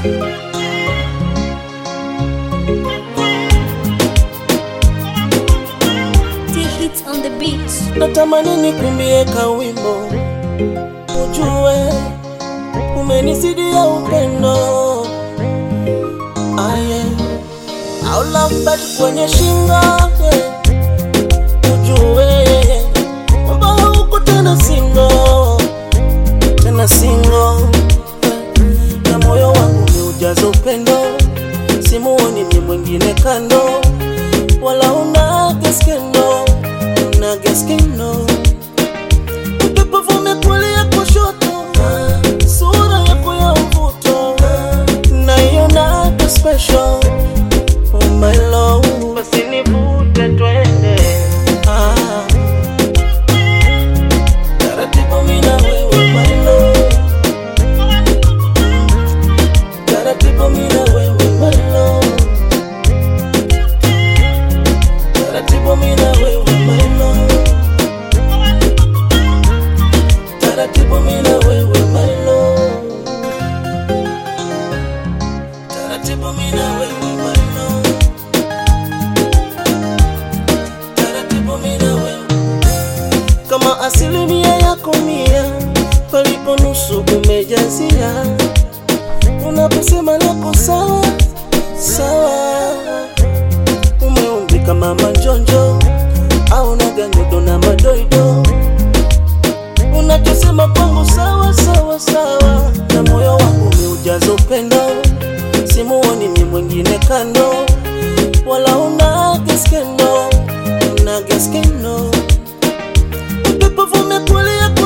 T-Hits on the beat. natamani nikuimbie kawimbo ujue umenisidia upendo aye au lambet kwenye shingo yeah. ujue kwamba hauko tena singo tena singo na moyo wangu umeujaza upendo simuoni mye mwingine kando wala una geskendo una geskendo upepo vume kulia kushoto sura yako ya mvuto naiona ka special oh my love basi nivute twende ah. taratibu mimi na wewe my love taratibu mimi na wewe my love taratibu mimi na wewe my love taratibu mimi na wewe my love taratibu mimi na wewe my love taratibu mimi na wewe kama asilimia yako mia palipo nusu umejazia unaposema lako sawa sawa umeumbika mama njonjo au naganyodo na madoido unachosema kwangu sawa sawa sawa na moyo wangu umeujaza upendo simuoni ni mwingine kando wala una geskendo una geskendo upepo vume kulia